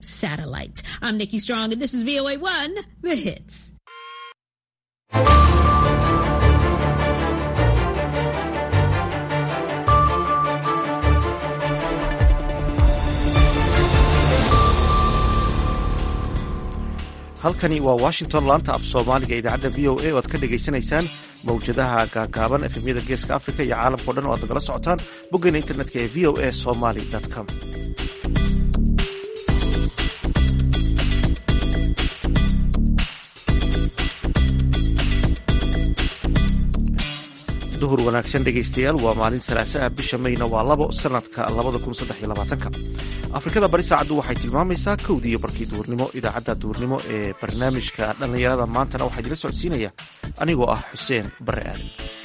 satellite. I'm Nikki Strong, and this is VOA 1, The Hits. halkani waa washington laanta af soomaaliga idaacadda v o a oo aad ka dhagaysanaysaan mawjadaha gaagaaban efemyada geeska africa iyo caalamkao dhan oo aad nagala socotaan boggeena internetka ee v o a somaly com duhur wanaagsan dhegaystayaal waa maalin salaasaha bisha mayna waa labo sanadka labadakunsaddexiyolabaatanka afrikada bari saacaddu waxay tilmaamaysaa kowdii iyo barkii duhurnimo idaacadda duhurnimo ee barnaamijka dhallinyarada maantana waxaa idila socodsiinaya anigoo ah xuseen bare aadan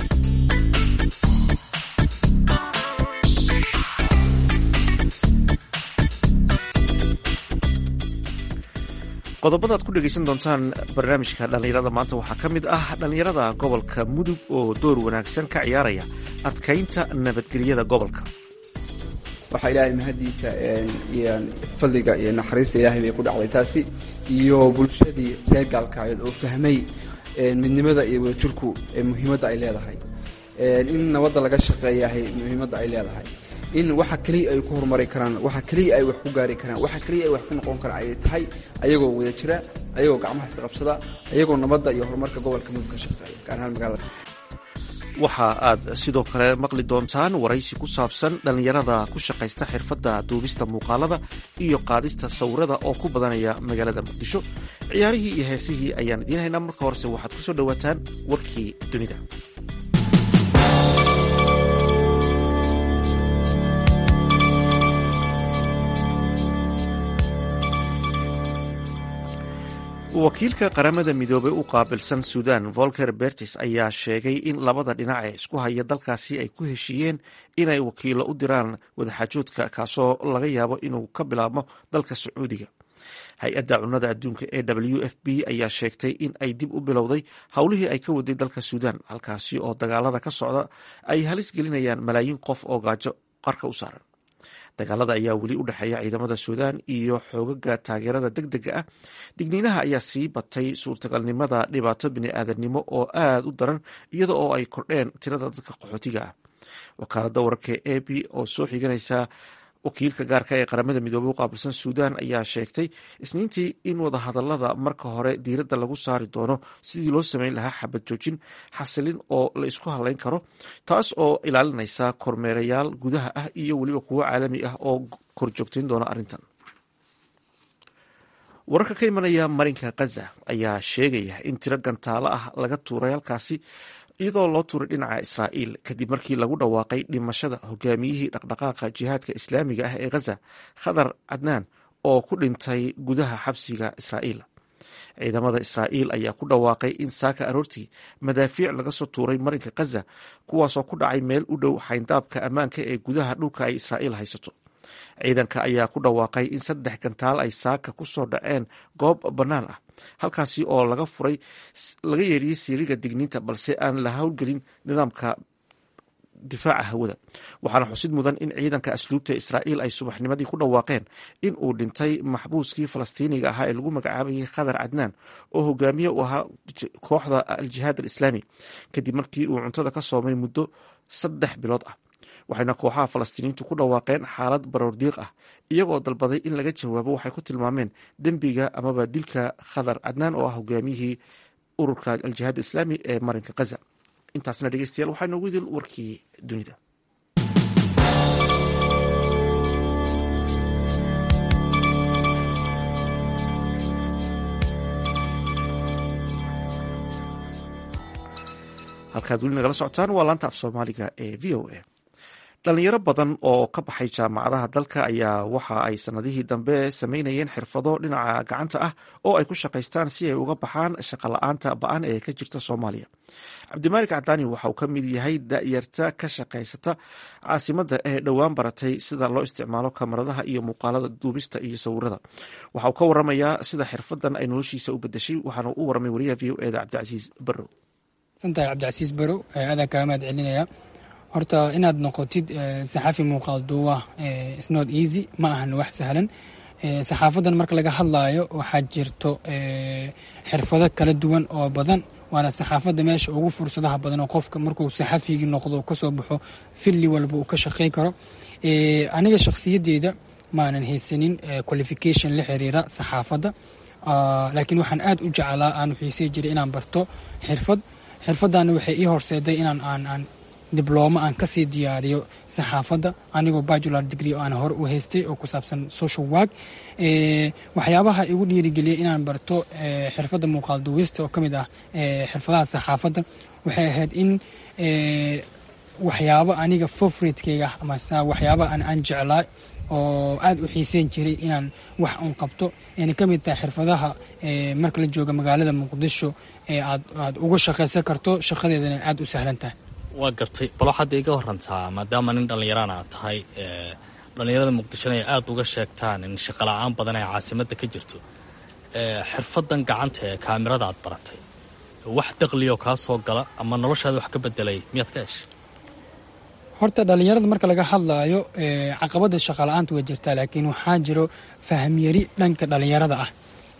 qodobada aad ku dhegaysan doontaan barnaamijka dhallinyarada maanta waxaa ka mid ah dhallinyarada gobolka mudug oo door wanaagsan ka ciyaaraya adkaynta nabadgelyada gobolka waxaa ilaahay mahadiisa iyo fadliga iyo naxariista ilaahay bay ku dhacday taasi iyo bulshadii reer gaalkacyood oo fahmay midnimada iyo wadajirku muhiimadda ay leedahay in nabadda laga shaqeeyahay muhiimadda ay leedahay in waxa keliya ay ku horumari karaan waxa keliya ay wax ku gaari karaan waxa keliya ay wax ku noqon karaan ayay tahay ayagoo wada jira ayagoo gacmaha isqabsada ayagoo nabadda iyo horumarka gobolka mudug ka shaqeeya gaar ahaan magaalada waxa aad sidoo kale maqli doontaan waraysi ku saabsan dhallinyarada ku shaqaysta xirfadda duubista muuqaalada iyo qaadista sawirada oo ku badanaya magaalada muqdisho ciyaarihii iyo heesihii ayaan idiin haynaa marka horese waxaad ku soo dhowaataan warkii dunida wakiilka qaramada midoobey u qaabilsan suudan volker bertis ayaa sheegay in labada dhinac ee isku haya dalkaasi ay ku heshiiyeen inay wakiilo u diraan wadaxaajoodka kaasoo laga yaabo inuu ka bilaabmo dalka sacuudiga hay-adda cunnada adduunka ee w f b ayaa sheegtay in ay dib u bilowday howlihii ay ka waday dalka suudan halkaasi oo dagaalada ka socda ay halis gelinayaan malaayiin qof oo gaajo qarka u saaran dagaalada ayaa weli u dhexeeya ciidamada suudaan iyo xoogaga taageerada deg dega ah digniinaha ayaa sii batay suurtagalnimada dhibaato bini-aadamnimo oo aada u daran iyada oo ay kordheen tirada dadka qaxootiga ah wakaalada wararka e b oo soo xiganaysa wakiilka gaarka ee qaramada midoobey u qaabilsan suudan ayaa sheegtay isniintii in wadahadalada marka hore diiradda lagu saari doono sidii loo sameyn lahaa xabad joojin xasilin oo la isku hadlayn karo taas oo ilaalinaysa kormeerayaal gudaha ah iyo weliba kuwo caalami ah oo korjoogtayn doona arrintan wararka ka imanaya marinka khaza ayaa sheegaya in tiro gantaalo ah laga tuuray halkaasi iyadoo loo tuuray dhinaca israa'iil kadib markii lagu dhawaaqay dhimashada hogaamiyihii dhaqdhaqaaqa jihaadka islaamiga ah ee khaza khadar cadnaan oo ku dhintay gudaha xabsiga israa'iil ciidamada israa'iil ayaa ku dhawaaqay in saaka aroortii madaafiic laga soo tuuray marinka khaza kuwaasoo ku dhacay meel u dhow xayndaabka ammaanka ee gudaha dhulka ay israa'iil haysato ciidanka ayaa ku dhawaaqay in saddex gantaal ay saaka ku soo dhaceen goob bannaan ah halkaasi oo laga furay laga yeedhiyey siiriga digniinta balse aan la howlgelin nidaamka difaaca hawada waxaana xusid mudan in ciidanka asluubta israa'iil ay subaxnimadii ku dhawaaqeen in uu dhintay maxbuuskii falastiiniga ahaa ee lagu magacaabayay khadar cadnaan oo hogaamiye u ahaa kooxda al-jihaad al-islaami kadib markii uu cuntada ka soomay muddo saddex bilood ah waxayna kooxaha falastiiniintu ku dhawaaqeen xaalad baroordiiq ah iyagoo dalbaday in laga jawaabo waxay ku tilmaameen dembiga amaba dilka khadar cadnaan oo ah hogaamiyihii ururka al-jihaad islaami ee marinka khaza intaasna dhegeystayaal waxaa noogu idil warkii dunida halkaad weli nagala socotaan waa laanta af soomaaliga ee v o a dhalinyaro badan oo ka baxay jaamacadaha dalka ayaa waxa ay sanadihii dambe sameynayeen xirfado dhinaca gacanta ah oo ay ku shaqaystaan si ay uga baxaan shaqala-aanta ba-an ee ka jirta soomaaliya cabdimaalik cadaani waxa uu ka mid yahay da-yarta ka shaqaysata caasimada ee dhowaan baratay sida loo isticmaalo kamaradaha iyo muuqaalada duubista iyo sawirada waxa uu ka waramayaa sida xirfadan ay noloshiisa u bedeshay waxaana u waramay wariyaha v o eda cabdicasiis barow santahay cabdicasiis barow aadaan kaaga mahad celinaya horta inaad noqotid saxafi muuqaal duuba snot easy ma ahan wax sahlan saxaafadan marka laga hadlaayo waxaa jirto xirfado kala duwan oo badan waana saxaafadda meesha ugu fursadaha badan oo qofka markuu saxafigii noqdo kasoo baxo filli walba uu ka shaqayn karo aniga shakhsiyadeyda maanan haysanin qualification la xiriira saxaafadda laakiin waxaan aad u jeclaa aan xiisey jiray inaan barto xirfad xirfaddaana waxay ii horseeday inaan aan aan diblooma aan kasii diyaariyo saxaafadda anigoo bacular degree oo aan hore u haystay oo ku saabsan social work waxyaabaha igu dhiirigeliyay inaan barto xirfadda muuqaal duwista oo ka mid ah xirfadaha saxaafadda waxay ahayd in waxyaabo aniga favoritekeyga amase waxyaaba aan aan jeclaa oo aad u xiiseyn jiray inaan wax un qabto ayna ka mid tahay xirfadaha marka la jooga magaalada muqdisho ee aad aad uga shaqaysan karto shaqadeedana aad u sahlan tahay waa gartay bal waxaad iga warantaa maadaama nin dhallinyaraan aad tahay dhallinyarada muqdishona ay aada uga sheegtaan in shaqala-aan badan ee caasimadda ka jirto xirfadan gacanta ee kaamirada aad baratay wax daqliyoo kaa soo gala ama noloshaada wax ka bedelay miyaad ka heshay horta dhallinyarada marka laga hadlaayo caqabada shaqala-aanta waa jirtaa laakiin waxaa jiro fahmyari dhanka dhallinyarada ah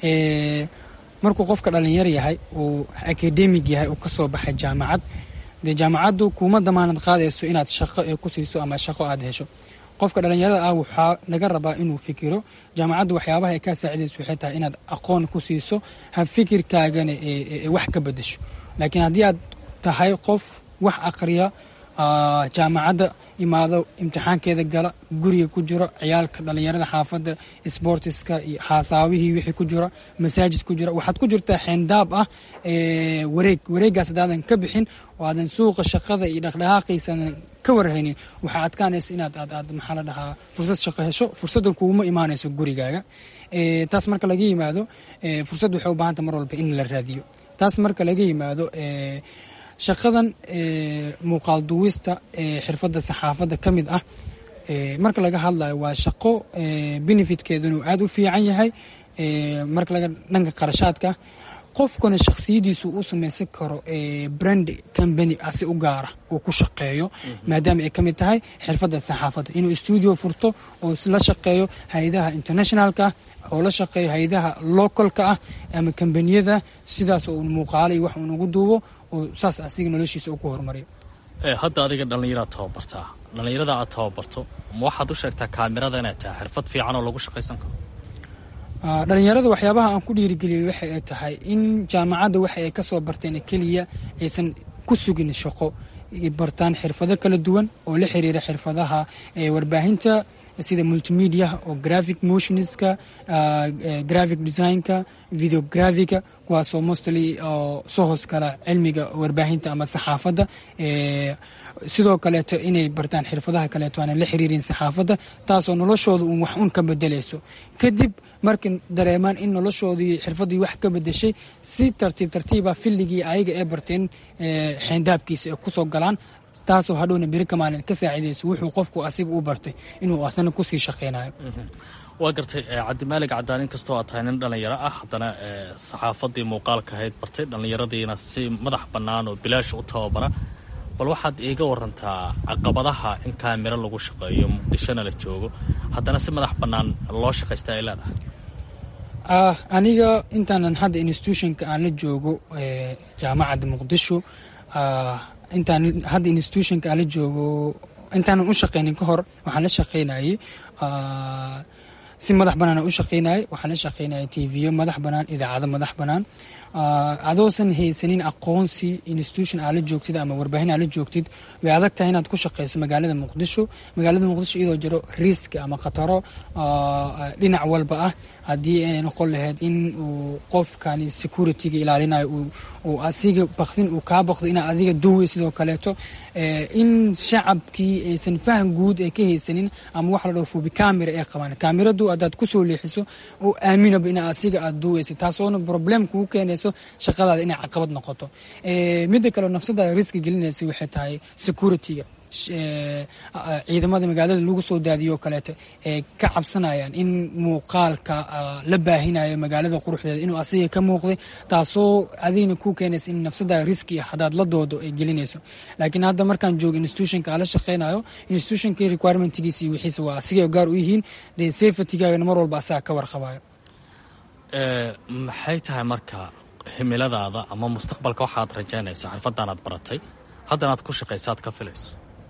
markuu qofka dhallinyar yahay uu akademig yahay uu kasoo baxay jaamacad dee jaamacaddu kuma damaanad qaadayso inaad shaqo ku siiso ama shaqo aad hesho qofka dhallinyarada ah waxaa laga rabaa inuu fikiro jaamacaddu waxyaabaha ay kaa saacidayso waxay tahay inaad aqoon ku siiso ha fikirkaagana wax ka bedesho laakiin haddii aad tahay qof wax aqriya jaamacadda imaado imtixaankeeda gala guriga ku jiro ciyaalka dhallinyarada xaafadda sbortiska iyo xaasaabihii wixii ku jira masaajid ku jira waxaad ku jirtaa xeendaab ah wareeg wareegaas hadaadan ka bixin oo aadan suuqa shaqada iyo dhaqdhaqaaqiisaadan ka warhaynin waxaa adkaanaysa inaad aad aad maxaa la dhahaa fursad shaqo hesho fursaddan kuuma imaanayso gurigaaga taas marka laga yimaado fursad waxay u baahanta mar walba in la raadiyo taas marka laga yimaado shaqadan muuqaal duwista ee xirfadda saxaafadda ka mid ah marka laga hadlayo waa shaqo benefitkeedunu aad u fiican yahay marka laga dhanka qarashaadka qofkuna shakhsiyadiisu u samaysan karo brand company asi u gaara uu ku shaqeeyo maadaama ay ka mid tahay xirfadda saxaafadda inuu stuudio furto oo la shaqeeyo hay-adaha internationalka ah oo la shaqeeyo hay-adaha localka ah ama kambaniyada sidaas oo muuqaalo iyo wax uun ugu duubo oo saas asiga noloshiisa uu ku horumariyo hadda adiga dhallinyaraad tababartaa dhallinyarada aad tababarto ma waxaad u sheegtaa kaamirada inay tahay xirfad fiican oo lagu shaqaysan karo dhallinyarada waxyaabaha aan ku dhiirigeliyey waxa ay tahay in jaamacadda waxa ay kasoo barteen keliya aysan ku sugin shaqo bartaan xirfado kala duwan oo la xiriira xirfadaha warbaahinta sida multimedia oo graphic motionska graphic designka videografica kuwaasoo mostly oo soo hoos kala cilmiga warbaahinta ama saxaafadda sidoo kaleeto inay bartaan xirfadaha kaleeto aanan la xiriirin saxaafadda taasoo noloshooda uun wax un ka bedelayso kadib markay dareemaan in noloshoodii xirfaddii wax ka bedeshay si tartiib tartiiba filligii ayaga ee barteen xeendaabkiisa ay kusoo galaan taasoo hadhowna beri ka maalin ka saacidayso wuxuu qofku asiga u bartay inuu asna kusii shaqaynayo waa gartay cabdimaalig cadaan in kastoo aad tahay nin dhallinyaro ah haddana saxaafaddii muuqaalka ahayd bartay dhallinyaradiina si madax bannaan oo bilaash u tababara bal waxaad iiga warantaa caqabadaha in kaamiro lagu shaqeeyo muqdishona la joogo haddana si madax bannaan loo shaqaysta ay leedahay aniga intaanan hadda institutionka aan la joogo jaamacadda muqdisho intaan hadda institutionka aan la joogo intaanan u shaqaynin ka hor waxaan la shaqaynayay si madax bannaan u shaqaynayay waxaan la shaqaynayay tviyo madax bannaan idaacado madax bannaan adoosan haysanin aqoonsi institution aad la joogtid ama warbaahin aad la joogtid way adag tahay inaad ku shaqayso magaalada muqdisho magaalada muqdisho iyadoo jiro riski ama khataro dhinac walba ah haddii ay noqon lahayd in uu qofkani securityga ilaalinayo uu asiga bakdin uu kaa bakdo inaad adiga duway sidoo kaleeto in shacabkii aysan faham guud ay ka haysanin ama wax la dhaho fubi camera ay qabaan kaamiradu haddaad kusoo leexiso oo aaminaba ina asiga aad duwaysa taasoona problem kugu keenayso shaqadaada inay caqabad noqoto midda kale nafsadaada riski gelinaysa waxay tahay securityga ciidamada magaalada lagu soo daadiyo oo kaleeto ee ka cabsanayaan in muuqaalka la baahinayo magaalada quruxdeeda inuu asiga ka muuqday taasoo adigna ku keenaysa in nafsada riski ah haddaad la doodo ay gelinayso laakiin hadda markaan joogo institutionka aan la shaqeynayo institutionka requirementgiisa iyo wixiisa waa asigay gaar u yihiin dee safetygaagana mar walba asaga ka warqabayo maxay tahay marka himiladaada ama mustaqbalka waxaad rajaynaysa xirfadaanaad baratay haddana aad ku shaqaysa aad ka filayso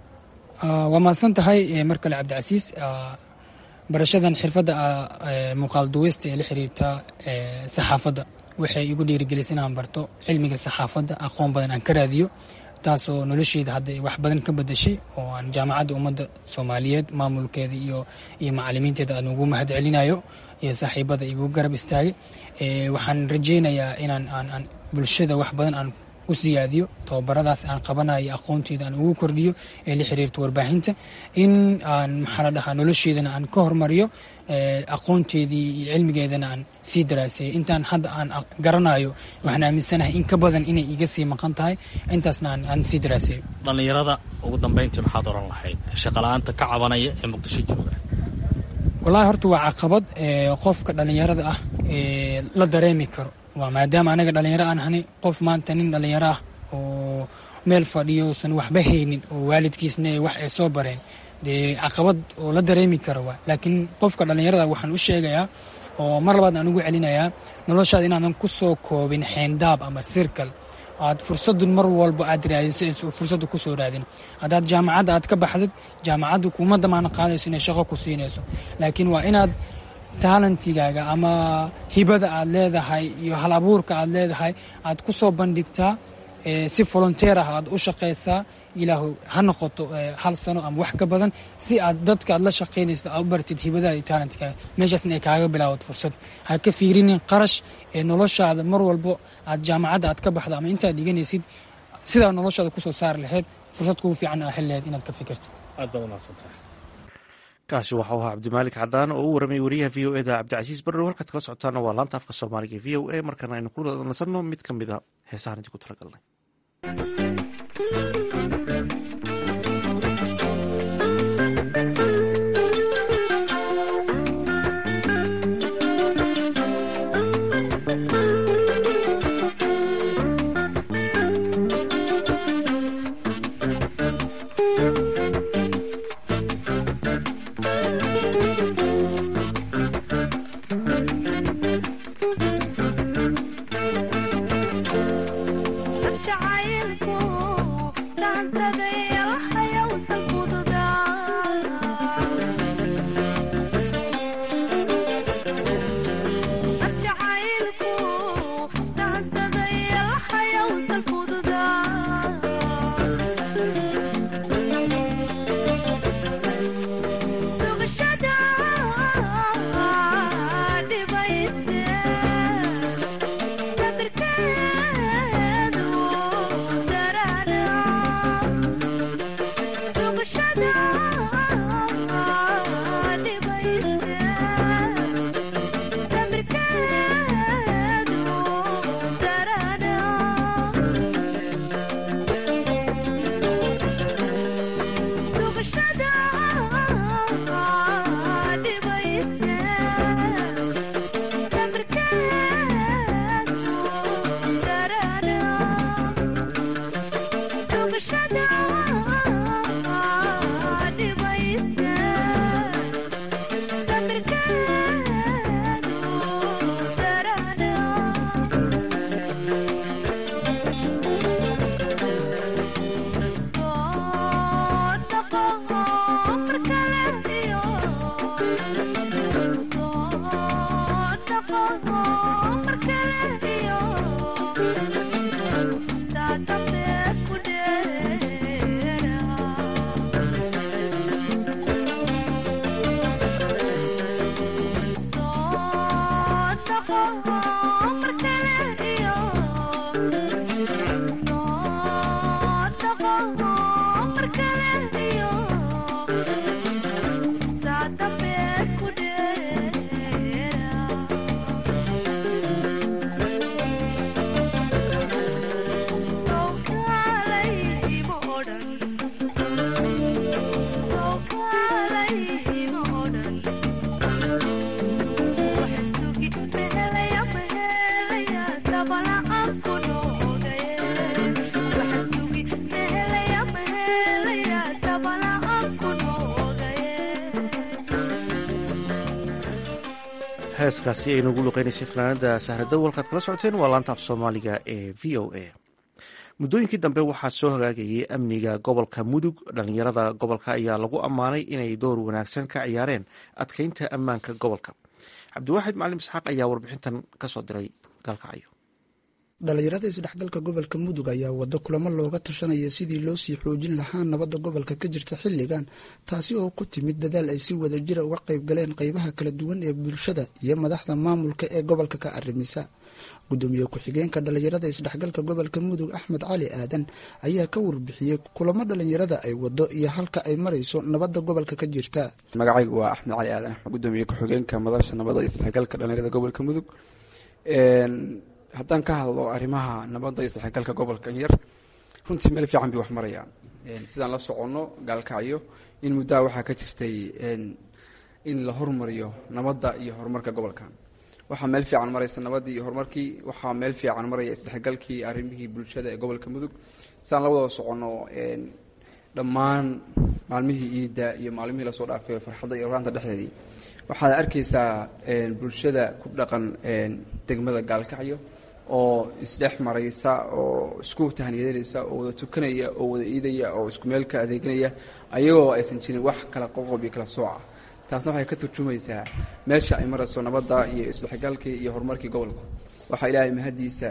waa mahadsan tahay mar kale cabdicasiis barashadan xirfadda muuqaal duweysta ee la xiriirta saxaafadda waxay igu dhiirigelisay inaan barto cilmiga saxaafadda aqoon badan aan ka raadiyo taasoo nolosheyda hadda wax badan ka bedashay oo aan jaamacadda ummadda soomaaliyeed maamulkeeda iyo iyo macalimiinteeda aan ugu mahad celinayo iyo saaxiibada igu garab istaagay waxaan rajeynayaa inaan aan bulshada wax badan aan u siyaadiyo tababaradaas aan qabanayo aqoonteeda aan ugu kordhiyo ee la xiriirta warbaahinta in aan maxaa la dhahaa nolosheedana aan ka hormariyo aqoonteedii iyo cilmigeedana aan sii daraaseeyo intaan hadda aan garanayo waxaan aaminsanahay in ka badan inay iga sii maqan tahay intaasna aan sii daraaseeyo dhallinyarada ugu dambeyntii maxaad oran lahayd shaqala-aanta ka cabanaya ee muqdisho jooga wallaahi horta waa caqabad qofka dhallinyarada ah la dareemi karo waa maadaama anaga dhallinyaro aan hani qof maanta nin dhallinyaro ah oo meel fadhiyo usan waxba haynin oo waalidkiisna wax ay soo bareen dee caqabad oo la dareemi karo waa laakiin qofka dhallinyarada waxaan u sheegayaa oo mar labaad aan ugu celinayaa noloshaada inaadan ku soo koobin xeendaab ama sirkal aad fursadun mar walba aad raadisa fursadda kusoo raadin haddaad jaamacadda aad ka baxdid jaamacaddu kuma damaana qaadayso inay shaqo ku siinayso laakiin waa inaad taalantigaaga ama hibada aad leedahay iyo hal abuurka aad leedahay aad ku soo bandhigtaa si volonteer ah aad u shaqaysaa ilaahu ha noqoto hal sano ama wax ka badan si aad dadka aad la shaqaynayso aad u bartid hibadaada iyo taalantigaaga meeshaasna ay kaaga bilaawad fursad ha ka fiirinin qarash ee noloshaada mar walbo aad jaamacadda aad ka baxdo ama intaad dhiganaysid sidaa noloshaada kusoo saari lahayd fursad kugu fiican aa heli lahayd inaad ka fikirto aad baad umahadsantahay kaasi waxau ahaa cabdimaalik cadaan oo u waramay wariyaha v o eda cabdicasiis barrow halkaad kala socotaana waa laanta afka soomaaliga v o a markaana aynu ku nasanno mid ka mid a heesahan idinku talagalnay heeskaasi ay nagu luqeynaysay fanaanada sahradow halkaad kala socoteen waa laanta af soomaaliga ee v o a muddooyinkii dambe waxaa soo hagaagayay amniga gobolka mudug dhalinyarada gobolka ayaa lagu ammaanay inay door wanaagsan ka ciyaareen adkeynta ammaanka gobolka cabdiwaaxid macalin isxaaq ayaa warbixintan kasoo diray gaalkacyo dhalinyarada isdhexgalka gobolka mudug ayaa wado kulamo looga tashanaya sidii loo sii xoojin lahaa nabadda gobolka ka jirta xilligan taasi oo ku timid dadaal ay si wadajira uga qayb galeen qeybaha kala duwan ee bulshada iyo madaxda maamulka ee gobolka ka arrimisa gudoomiye ku-xigeenka dhalinyarada isdhexgalka gobolka mudug axmed cali aadan ayaa ka warbixiyey kulamo dhalinyarada ay wado iyo halka ay marayso nabadda gobolka ka jirta magacaygu waa axmed cali aadan axmed gudoomiye ku-xigeenka madasha nabadda isdhexgalka dhalinyarada gobolka mudug haddaan ka hadlo arrimaha nabadda iyo isdhexgalka gobolka yar runtii meel fiican bay wax marayaan sidaan la soconno gaalkacyo in muddaha waxaa ka jirtay in la hormariyo nabadda iyo horumarka gobolkan waxaa meel fiican maraysa nabaddii iyo horumarkii waxaa meel fiican maraya isdhexgalkii arrimihii bulshada ee gobolka mudug sidaan la wada soconno dhammaan maalmihii iidda iyo maalmihii lasoo dhaafay farxadda iyo oraanta dhexdeedii waxaad arkaysaa bulshada ku dhaqan degmada gaalkacyo oo isdhex maraysa oo isku tahniyadanaysa oo wada tukanaya oo wada iidaya oo isku meel ka adeeganaya ayagoo aysan jirin wax kala qoqob iyo kala sooca taasna waxay ka turjumaysaa meesha ay marayso nabadda iyo isdhexgalkii iyo horumarkii gobolku waxaa ilaahay mahadiisa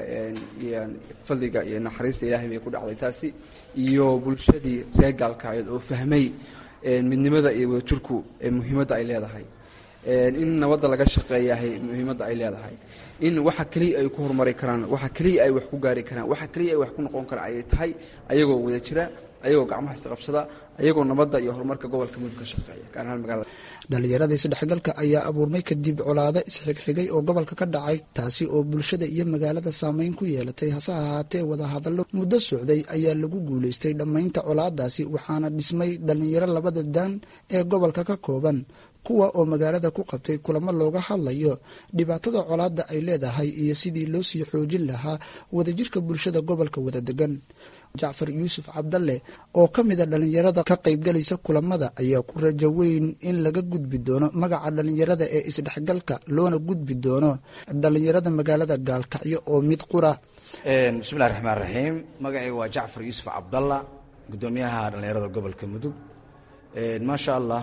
fadliga iyo naxariista ilaahay bay ku dhacday taasi iyo bulshadii reer gaalkacyood oo fahmay midnimada iyo wadajirku muhiimadda ay leedahay in nabadda laga shaqeeyahay muhiimadda ay leedahay in waxa keliya ay ku horumari karaan waxa keliya ay wax ku gaari karaan waxa keliya ay wax ku noqon karaan ayay tahay ayagoo wada jira ayagoo gacmaha isqabsada ayagoo nabadda iyo horumarka gobolka mudug ka shaqeeya gaar ahaan magaalada dhalinyarada isdhexgalka ayaa abuurmay kadib colaado isxigxigay oo gobolka ka dhacay taasi oo bulshada iyo magaalada saameyn ku yeelatay hase ahaatee wadahadallo muddo socday ayaa lagu guulaystay dhammaynta colaadaasi waxaana dhismay dhalinyaro labada daan ee gobolka ka kooban kuwa oo magaalada ku qabtay kulamo looga hadlayo dhibaatada colaadda ay leedahay iyo sidii loo sii xoojin lahaa wadajirka bulshada gobolka wada degan jacfar yuusuf cabdalle oo ka mida dhalinyarada ka qaybgalaysa kulamada ayaa ku rajo weyn in laga gudbi doono magaca dhalinyarada ee isdhexgalka loona gudbi doono dhalinyarada magaalada gaalkacyo oo mid qura bismillahi raxmaan raxiim magacayga waa jacfar yuusuf cabdalla gudoomiyaha dhalinyarada gobolka mudug maasha allah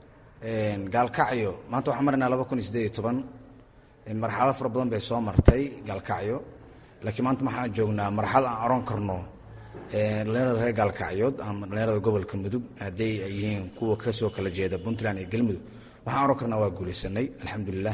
gaalkacyo maanta waxaan maraynaa laba kun iyo sideed iyo toban marxalado fara badan bay soo martay gaalkacyo laakiin maanta waxaan joognaa marxalad aan aroon karno dhalinyarada reer gaalkacyood ama dhalinyarada gobolka mudug hadday ay yihiin kuwa kasoo kala jeeda puntland iyo galmudug waxaan aroon karnaa waa guulaysanay alxamdulilah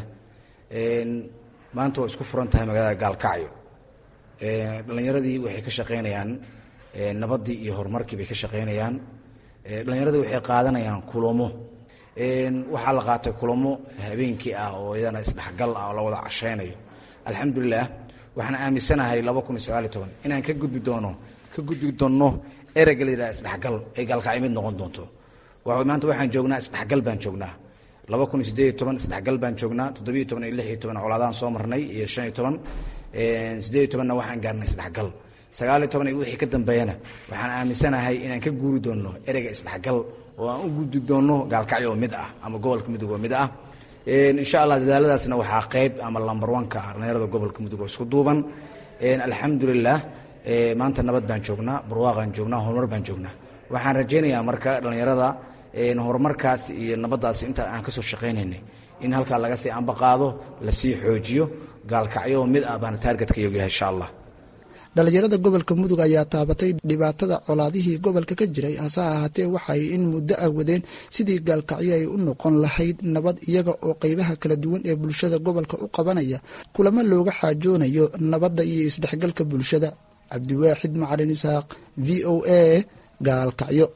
maanta waa isku furan tahay magaalada gaalkacyo dhalinyaradii waxay ka shaqaynayaan nabaddii iyo horumarkii bay ka shaqaynayaan dhalinyaradii waxay qaadanayaan kulamo waxaa la qaatay kulamo habeenkii ah oo iyadana isdhexgal ah oo la wada cashaynayo alxamdulilah waxaan aaminsanahay laba kun iyo sagaaliyo toban inaan ka gudbi doono ka gudbi doonno ereyga la yidhaha isdhexgal ay gaalkacyo mid noqon doonto maanta waxaan joognaa isdhexgal baan joognaa laba kun iyo sideed iyo toban isdhexgal baan joognaa toddobiyo toban iyo lix iyo toban colaadaan soo marnay iyo shan iyo toban sideed iyo tobanna waxaan gaarnay isdhexgal sagaaliyo toban iyo wixii ka dambeeyana waxaan aaminsanahay inaan ka guuri doonno ereyga isdhexgal oo aan u gudbi doonno gaalkacyo oo mid ah ama gobolka mudug oo mid ah insha allah dadaaladaasna waxaa qeyb ama lambar wanka ah dhalinyarada gobolka mudug oo isku duuban alxamdulilah maanta nabad baan joognaa barwaaqaan joognaa horumar baan joognaa waxaan rajaynayaa marka dhalinyarada horumarkaas iyo nabaddaas inta aan kasoo shaqaynaynay in halkaa laga sii ambaqaado lasii xoojiyo gaalkacyo oo mid ah baana taargetka iyagu yahay insha allah dhalinyarada gobolka mudug ayaa taabatay dhibaatada colaadihii gobolka ka jiray hase ahaatee waxay in muddo ah wadeen sidii gaalkacyo ay u noqon lahayd nabad iyaga oo qeybaha kala duwan ee bulshada gobolka u qabanaya kulamo looga xaajoonayo nabadda iyo isdhexgalka bulshada cabdiwaaxid macalin isaaq v o a gaalkacyo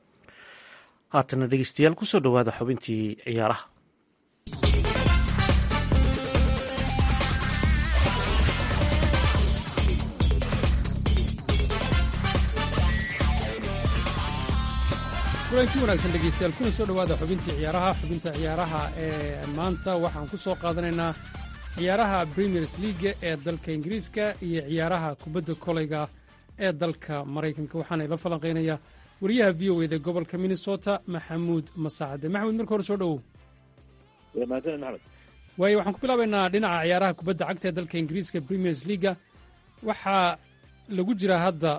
haatana dhegeystayaal kusoo dhowaada xubintii ciyaaraha kulanti wanaagsan dhegeystayaal kuna soo dhowaada xubintii ciyaaraha xubinta ciyaaraha ee maanta waxaan ku soo qaadanaynaa ciyaaraha premiers leaga ee dalka ingiriiska iyo ciyaaraha kubadda koleyga ee dalka maraykanka waxaana ila falanqaynaya wariyaha v o eda gobolka minnesota maxamuud masaacade maxamuud marka hore soo dhowow waayo waxaan ku bilaabaynaa dhinaca ciyaaraha kubadda cagta ee dalka ingiriiska premiers leaga waxaa lagu jiraa hadda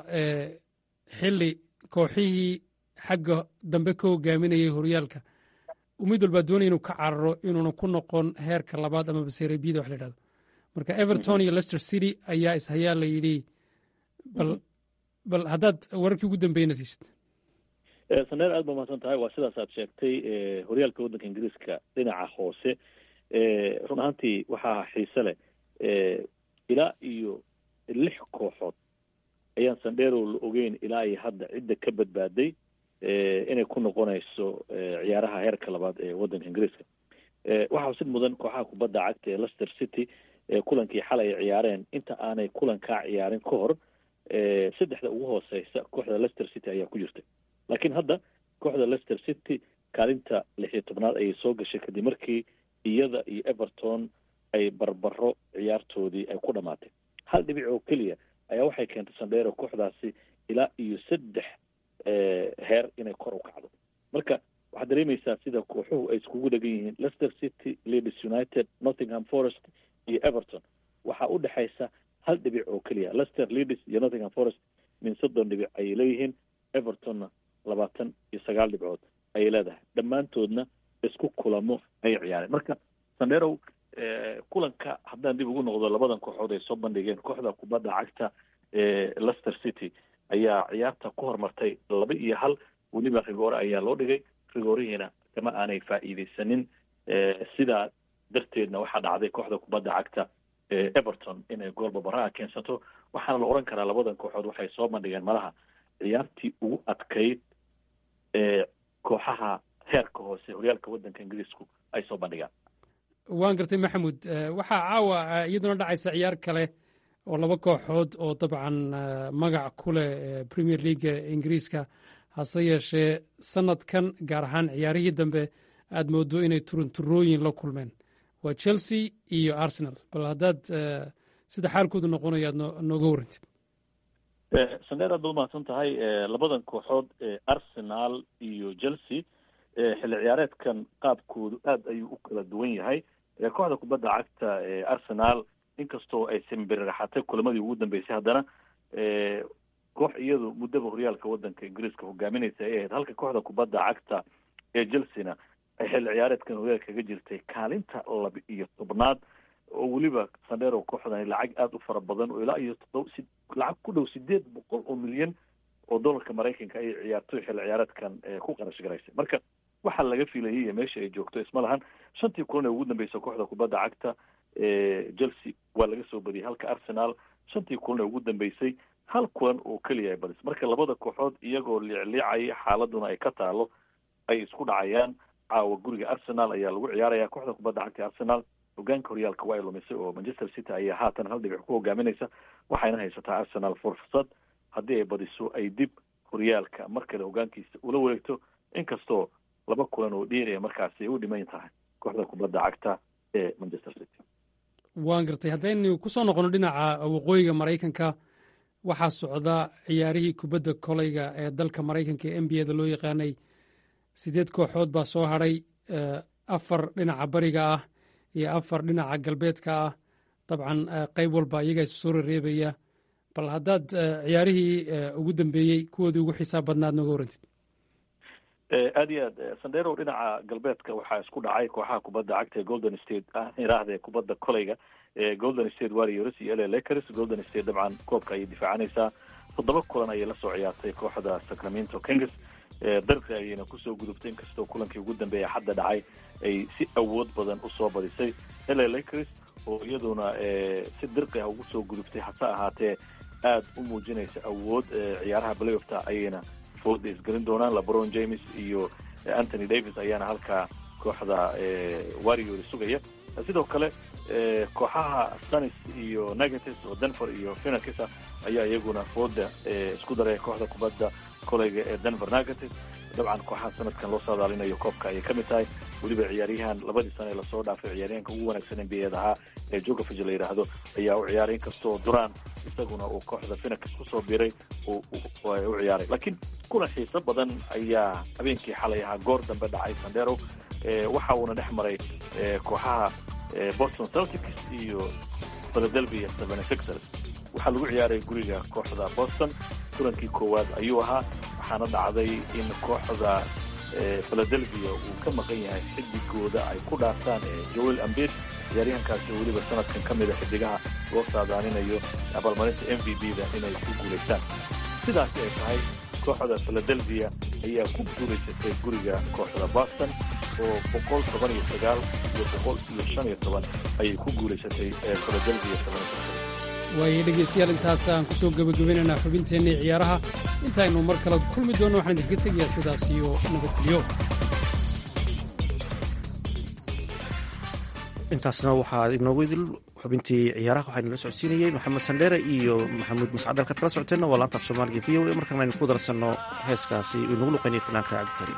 xili kooxihii xagga dambe ka hogaaminayay horyaalka mid walbaa doonaya inuu ka cararo inuuna ku noqon heerka labaad ama baserebiyada wax la yidhahdo marka everton iyo leicester city ayaa ishayaa la yidhi bal bal haddaad wararkii ugu dambeeyna siisid saneer aad ba mahadsan tahay waa sidaas aad sheegtay horyaalka waddanka ingiriiska dhinaca hoose run ahaantii waxaa xiise leh ilaa iyo lix kooxood ayaan sandheerow la ogeyn ilaa iyo hadda cidda ka badbaaday inay ku noqonayso ciyaaraha heerka labaad ee waddanka ingiriiska waxaa xusid mudan kooxaha kubadda cagta ee leicester city kulankii xalay ay ciyaareen inta aanay kulankaa ciyaarin ka hor saddexda ugu hooseysa kooxda leicester city ayaa ku jirtay laakiin hadda kooxda leicester city kaalinta lix iyo tobnaad ayay soo gashay kadib markii iyada iyo everton ay barbaro ciyaartoodii ay ku dhamaatay hal dhibic oo keliya ayaa waxay keentay sandheero kooxdaasi ilaa iyo saddex heer inay kor u kacdo marka waxaad dareemaysaa sida kooxuhu ay iskugu dhegan yihiin leicester city leeds united nottingham forest iyo everton waxaa u dhexaysa hal dhibic oo keliya leicester leeds iyo nottingham forest min soddon dhibic ayay leeyihiin evertonna labaatan iyo sagaal dhibcood ayay leedahay dhammaantoodna isku kulamo ayay ciyaareen marka sandherow kulanka haddaan dib ugu noqdo labadan kooxood ay soo bandhigeen kooxda kubadda cagta ee leicester city ayaa ciyaarta ku horumartay laba iyo hal weliba rigoore ayaa loo dhigay rigoorihiina kama aanay faa'iideysanin sidaa darteedna waxaa dhacday kooxda kubadda cagta ee everton inay gool babaraha keensato waxaana la oran karaa labadan kooxood waxay soo bandhigeen malaha ciyaartii ugu adkayd ee kooxaha heerka hoose horyaalka waddanka ingiriisku ay soo bandhigaan waan gartay maxamuud waxaa caawa iyaduna dhacaysa ciyaar kale oo laba kooxood oo dabcan magac ku leh premier leaga ingiriiska hase yeeshee sanadkan gaar ahaan ciyaarihii dambe aad moodo inay turunturooyin la kulmeen waa chelsea iyo arsenal bal haddaad sida xaalkoodu noqonayo aad nooga warantid sandheer aad baad umahadsan tahay labadan kooxood arsenal iyo chelsea xilli ciyaareedkan qaabkoodu aad ayuu u kala duwan yahay kooxda kubadda cagta ee arsenal inkastoo ay simbiriraxatay kulamadii ugu dambeysay haddana koox iyadu muddaba horyaalka waddanka ingiriiska hogaaminaysa ay ahayd halka kooxda kubadda cagta ee chelsea-na ay xilli ciyaareedkan horyaalka kaga jirtay kaalinta laba iyo tobnaad oo weliba sandheero kooxdani lacag aada u fara badan oo ilaa iyo todob si lacag ku dhow sideed boqol oo milyan oo dollarka maraykanka ayay ciyaartoy xilli ciyaareedkan ku qarash garaysay marka waxaa laga filayay iyo meesha ay joogto isma lahan shantii kulan ee ugu dambeysa kooxda kubadda cagta chelsea waa laga soo badiyay halka arsenal shantii kulan ee ugu dambeysay hal kulan oo keliya ay badis marka labada kooxood iyagoo liicliicaya xaaladuna ay ka taalo ay isku dhacayaan caawa guriga arsenal ayaa lagu ciyaaraya kooxda kubadda cagta arsenal hogaanka horyaalka waa ay lumisay oo manchester city ayaa haatan hal dhibic ku hogaaminaysa waxayna haysataa arsenal fursad haddii ay badiso ay dib horyaalka mar kale hogaankiisa ula wareegto inkastoo laba kulan oo dheeraya markaasi ay u dhiman tahay kooxda kubadda cagta ee manchester city waan gartay haddaynu ku soo noqono dhinaca waqooyiga maraykanka waxaa socda ciyaarihii kubadda koleyga ee dalka maraykanka ee n b a da loo yaqaanay sideed kooxood baa soo hadhay afar dhinaca bariga ah iyo afar dhinaca galbeedka ah dabcan qayb walba iyagaa is soo rereebaya bal haddaad ciyaarihii ugu dambeeyey kuwoodii ugu xisaab badnaad nooga warantid aad iyo aad sandero dhinaca galbeedka waxaa isku dhacay kooxaha kubadda cagta ee golden state iraahde kubadda koleyga ee golden state warriors iyo la lakers golden state dabcan koobka ayay difaacanaysaa toddoba kulan ayay la soo ciyaartay kooxda sacramento kings darqi ayayna kusoo gudubtay inkastoo kulankii ugu dambeeya hadda dhacay ay si awood badan usoo badisay la lakers oo iyaduna si dirqi ah ugu soo gudubtay hase ahaatee aada u muujinaysa awood ciyaaraha playoffta ayayna fooda isgelin doonaan lebron james iyo anthony davis ayaana halkaa kooxda warrior sugaya sidoo kale kooxaha stanis iyo negatis oo denver iyo phenakisa ayaa iyaguna fooda isku daray kooxda kubadda koleyga ee denver negatis dabcan kooxaha sanadkan loo saadaalinayo koobka ayay ka mid tahay weliba ciyaaryahan labadii sane ee lasoo dhaafay ciyaaryahanka ugu wanaagsan n b a ahaa ee jogafij la yidhaahdo ayaa u ciyaaray inkastoo duraan isaguna uu kooxda phenakis kusoo biray u ciyaaray laakiin kulan xiiso badan ayaa habeenkii xalay ahaa goor dambe dhacay sandero waxa uuna dhex maray kooxaha boston celtics iyo philadelphia seven sixers waxaa lagu ciyaaray guriga kooxda boston kulankii koowaad ayuu ahaa waxaana dhacday in kooxda philadelphia uu ka maqan yahay xidigooda ay ku dhaaftaan joel ambed ciyaaryahankaasi weliba sanadkan ka mida xidigaha loo saadaaninayo abaalmarinta m v b da inay ku guulaystaan sidaasi ay tahay kooxda philadelphia ayaa ku guulaysatay guriga kooxda boston oo boqol toban iyo sagaal iyo boqol iyo shan iyo toban ayay ku guulaysatay philadelphia waayo dhegaystayaal intaas aan ku soo gebagabaynaynaa xubinteenna ciyaaraha intaynu mar kale kulmi doonno waxaan idinka tegayaa sidaas iyo nabadgelyo intaasna waxaa inoogu idil xubintii ciyaaraha waxaa inala socodsiinayey maxamed sandheere iyo maxamuud mascad halkaad kala socoteenna waa laanta af soomaaliga v o a markaan aynu ku darsanno heeskaasi inagu luqaynaya fanaanka cabdikariim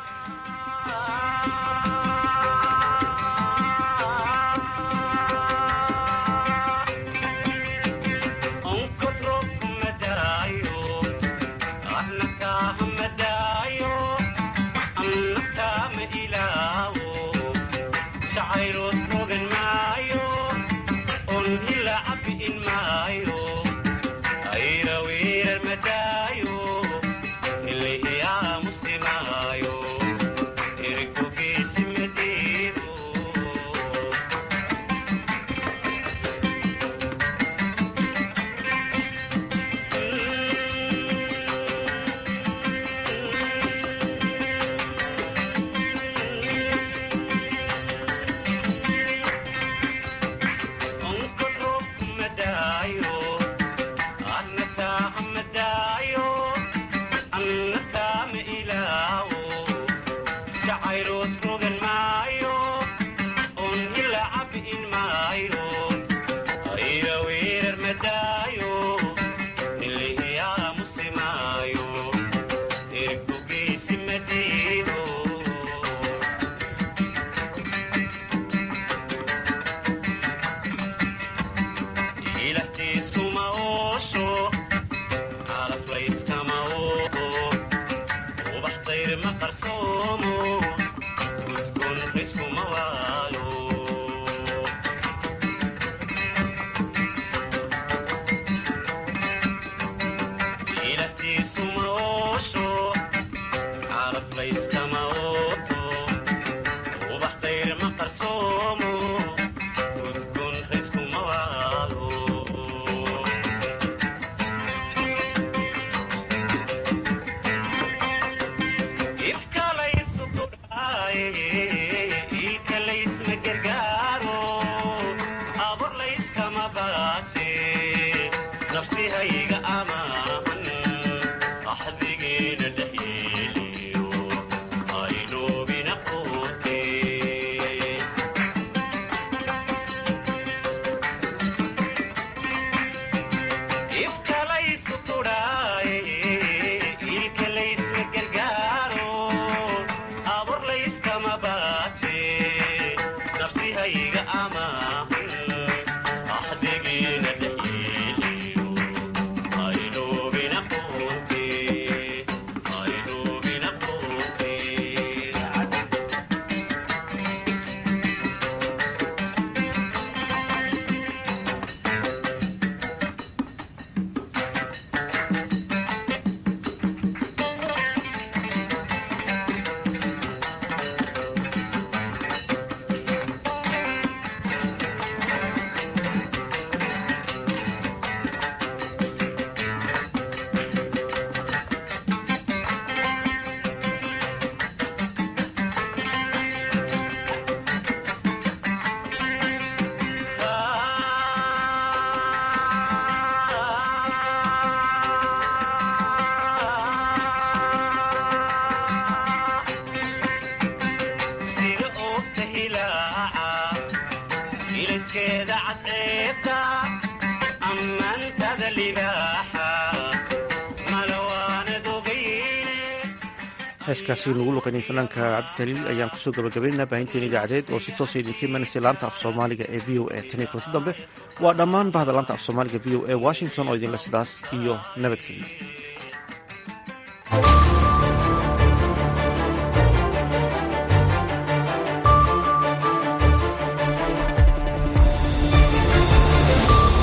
heeskaasi nagu luqaynay fanaanka cabditaliil ayaan kusoo gabagabaynaa baahinteena idaacadeed oo si toosa idinka imanaysa laanta af soomaaliga ee v o a tan iyo kulanti dambe waa dhammaan bahda laanta af soomaaliga v o a washington oo idinle sidaas iyo nabadgelyo